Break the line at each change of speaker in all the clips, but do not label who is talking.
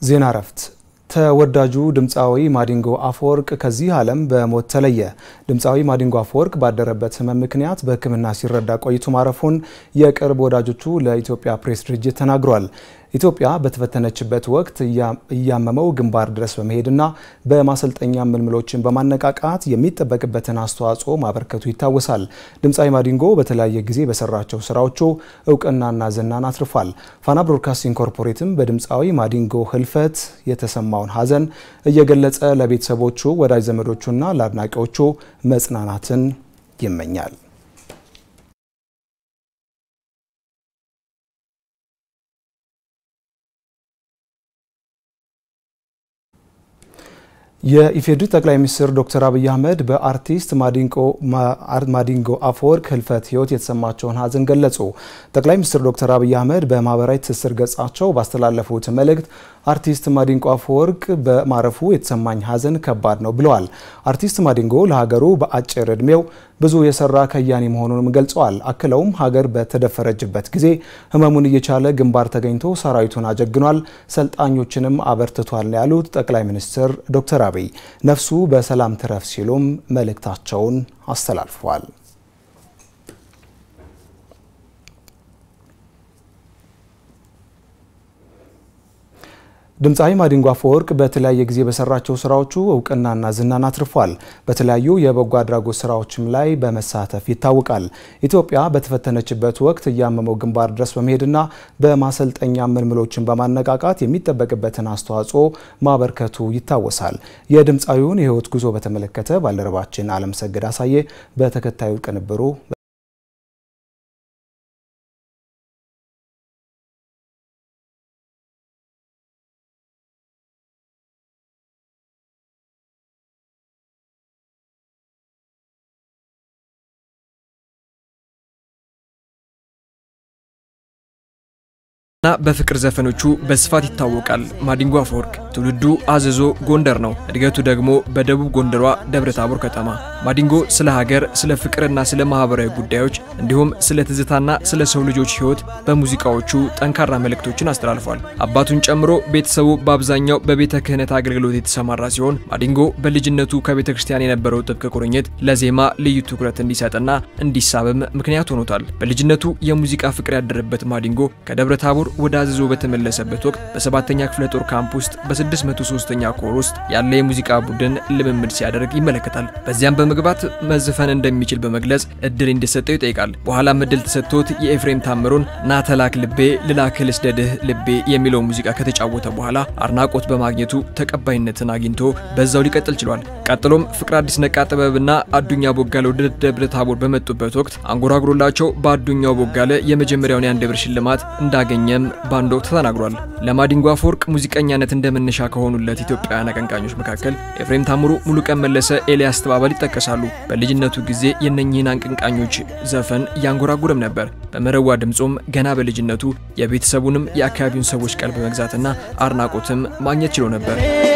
ዜና እረፍት። ተወዳጁ ድምፃዊ ማዲንጎ አፈወርቅ ከዚህ ዓለም በሞት ተለየ። ድምፃዊ ማዲንጎ አፈወርቅ ባደረበት ሕመም ምክንያት በሕክምና ሲረዳ ቆይቶ ማረፉን የቅርብ ወዳጆቹ ለኢትዮጵያ ፕሬስ ድርጅት ተናግሯል። ኢትዮጵያ በተፈተነችበት ወቅት እያመመው ግንባር ድረስ በመሄድና በማሰልጠኛ ምልምሎችን በማነቃቃት የሚጠበቅበትን አስተዋጽኦ ማበርከቱ ይታወሳል። ድምፃዊ ማዲንጎ በተለያየ ጊዜ በሰራቸው ስራዎቹ እውቅናና ዝናን አትርፏል። ፋና ብሮድካስቲንግ ኮርፖሬትም በድምፃዊ ማዲንጎ ህልፈት የተሰማውን ሐዘን እየገለጸ ለቤተሰቦቹ፣ ወዳጅ ዘመዶቹና ለአድናቂዎቹ መጽናናትን ይመኛል። የኢፌዴሪ ጠቅላይ ሚኒስትር ዶክተር አብይ አህመድ በአርቲስት ማዲንጎ አፈወርቅ ህልፈት ህይወት የተሰማቸውን ሐዘን ገለጹ። ጠቅላይ ሚኒስትር ዶክተር አብይ አህመድ በማህበራዊ ትስስር ገጻቸው ባስተላለፉት መልእክት አርቲስት ማዲንጎ አፈወርቅ በማረፉ የተሰማኝ ሐዘን ከባድ ነው ብለዋል። አርቲስት ማዲንጎ ለሀገሩ በአጭር ዕድሜው ብዙ የሰራ ከያኒ መሆኑንም ገልጸዋል። አክለውም ሀገር በተደፈረችበት ጊዜ ህመሙን እየቻለ ግንባር ተገኝቶ ሰራዊቱን አጀግኗል፣ ሰልጣኞችንም አበርትቷል ያሉት ጠቅላይ ሚኒስትር ዶክተር አብይ ነፍሱ በሰላም ትረፍ ሲሉም መልእክታቸውን አስተላልፈዋል። ድምፃዊ ማዲንጎ አፈወርቅ በተለያየ ጊዜ በሰራቸው ስራዎቹ እውቅናና ዝናን አትርፏል። በተለያዩ የበጎ አድራጎት ስራዎችም ላይ በመሳተፍ ይታወቃል። ኢትዮጵያ በተፈተነችበት ወቅት እያመመው ግንባር ድረስ በመሄድና በማሰልጠኛ ምልምሎችን በማነቃቃት የሚጠበቅበትን አስተዋጽኦ ማበርከቱ ይታወሳል። የድምፃዊውን የህይወት ጉዞ በተመለከተ ባልደረባችን አለምሰግድ አሳየ በተከታዩ ቅንብሩ
እና በፍቅር ዘፈኖቹ በስፋት ይታወቃል። ማዲንጎ አፈወርቅ ትውልዱ አዘዞ ጎንደር ነው። እድገቱ ደግሞ በደቡብ ጎንደሯ ደብረ ታቦር ከተማ። ማዲንጎ ስለ ሀገር፣ ስለ ፍቅርና ስለ ማህበራዊ ጉዳዮች እንዲሁም ስለ ትዝታና ስለ ሰው ልጆች ህይወት በሙዚቃዎቹ ጠንካራ መልእክቶችን አስተላልፏል። አባቱን ጨምሮ ቤተሰቡ በአብዛኛው በቤተ ክህነት አገልግሎት የተሰማራ ሲሆን ማዲንጎ በልጅነቱ ከቤተ ክርስቲያን የነበረው ጥብቅ ቁርኝት ለዜማ ልዩ ትኩረት እንዲሰጥና እንዲሳብም ምክንያት ሆኖታል። በልጅነቱ የሙዚቃ ፍቅር ያደረበት ማዲንጎ ከደብረ ታቦር ወደ አዘዞ በተመለሰበት ወቅት በሰባተኛ ክፍለ ጦር ካምፕ ውስጥ በ603ኛ ኮር ውስጥ ያለ የሙዚቃ ቡድን ልምምድ ሲያደርግ ይመለከታል። በዚያም በመግባት መዝፈን እንደሚችል በመግለጽ እድል እንዲሰጠው ይጠይቃል። በኋላም እድል ተሰጥቶት የኤፍሬም ታምሩን ናተላክ ልቤ ልላክል ስደድህ ልቤ የሚለው ሙዚቃ ከተጫወተ በኋላ አድናቆት በማግኘቱ ተቀባይነትን አግኝቶ በዛው ሊቀጥል ችሏል። ቀጥሎም ፍቅር አዲስ ነቃ ጥበብና አዱኛ ቦጋለ ወደ ደብረ ታቦር በመጡበት ወቅት አንጎራጉሮላቸው በአዱኛው ቦጋለ የመጀመሪያውን የአንድ ብር ሽልማት እንዳገኘም በአንድ ወቅት ተናግሯል። ለማዲንጎ አፈወርቅ ሙዚቀኛነት እንደመነሻ ከሆኑለት ኢትዮጵያውያን አቀንቃኞች መካከል ኤፍሬም ታምሩ፣ ሙሉቀን መለሰ፣ ኤልያስ ተባባል ይጠቀሳሉ። በልጅነቱ ጊዜ የነኚህን አቀንቃኞች ዘፈን እያንጎራጉረም ነበር። በመረዋ ድምፁም ገና በልጅነቱ የቤተሰቡንም የአካባቢውን ሰዎች ቀልብ መግዛትና አድናቆትም ማግኘት ችሎ ነበር።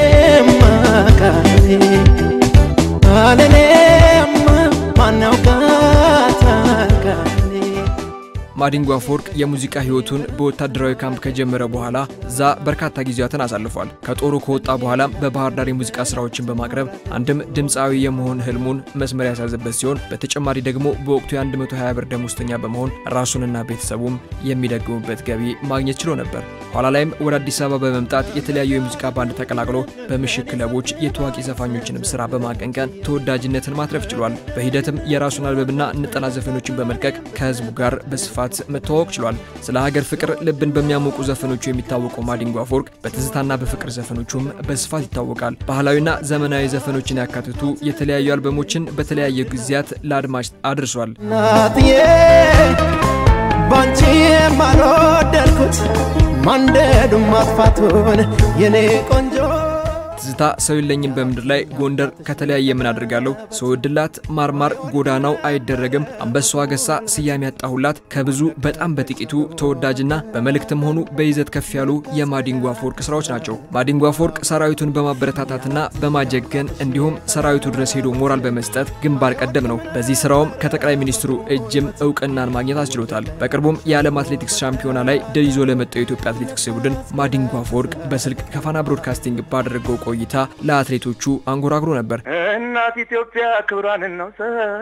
ማዲንጎ አፈወርቅ የሙዚቃ ህይወቱን በወታደራዊ ካምፕ ከጀመረ በኋላ እዛ በርካታ ጊዜያትን አሳልፏል። ከጦሩ ከወጣ በኋላም በባህር ዳር የሙዚቃ ስራዎችን በማቅረብ አንድም ድምፃዊ የመሆን ህልሙን መስመር ያሳዘበት ሲሆን በተጨማሪ ደግሞ በወቅቱ የ120 ብር ደሞዝተኛ በመሆን ራሱንና ቤተሰቡም የሚደግሙበት ገቢ ማግኘት ችሎ ነበር። ኋላ ላይም ወደ አዲስ አበባ በመምጣት የተለያዩ የሙዚቃ ባንድ ተቀላቅሎ በምሽት ክለቦች የታዋቂ ዘፋኞችንም ስራ በማቀንቀን ተወዳጅነትን ማትረፍ ችሏል። በሂደትም የራሱን አልበምና ነጠላ ዘፈኖችን በመልቀቅ ከህዝቡ ጋር በስፋት መተዋወቅ ችሏል። ስለ ሀገር ፍቅር ልብን በሚያሞቁ ዘፈኖቹ የሚታወቀው ማዲንጎ አፈወርቅ በትዝታና በፍቅር ዘፈኖቹም በስፋት ይታወቃል። ባህላዊና ዘመናዊ ዘፈኖችን ያካትቱ የተለያዩ አልበሞችን በተለያዩ ጊዜያት ለአድማጭ አድርሷል።
ባንቺ የማልወደድኩት ማንደዱ ማጥፋቱን የኔ ቆንጆ
ትዝታ ሰው የለኝም በምድር ላይ ጎንደር ከተለያየ ምን አድርጋለሁ ስወድላት ማርማር ጎዳናው አይደረግም አንበሳዋ ገሳ ስያሜ ያጣሁላት ከብዙ በጣም በጥቂቱ ተወዳጅና በመልእክትም ሆኑ በይዘት ከፍ ያሉ የማዲንጎ አፈወርቅ ስራዎች ናቸው። ማዲንጎ አፈወርቅ ሰራዊቱን በማበረታታትና በማጀገን እንዲሁም ሰራዊቱ ድረስ ሄዶ ሞራል በመስጠት ግንባር ቀደም ነው። በዚህ ስራውም ከጠቅላይ ሚኒስትሩ እጅም እውቅናን ማግኘት አስችሎታል። በቅርቡም የዓለም አትሌቲክስ ሻምፒዮና ላይ ድል ይዞ ለመጣው የኢትዮጵያ አትሌቲክስ ቡድን ማዲንጎ አፈወርቅ በስልክ ከፋና ብሮድካስቲንግ ባደረገው ቆይታ ለአትሌቶቹ አንጎራጉሮ ነበር።
እናት ኢትዮጵያ ክብሯን እናውሳ፣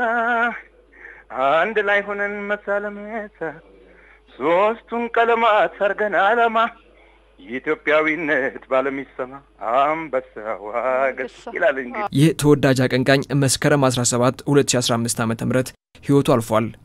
አንድ ላይ ሆነን መሳለመሳ፣ ሶስቱን ቀለማት አርገን አለማ የኢትዮጵያዊነት ባለም ይሰማ አንበሳዋ ገሳ ይላል። እንግዲህ
ይህ ተወዳጅ አቀንቃኝ መስከረም 17 2015 ዓ.ም ህይወቱ አልፏል።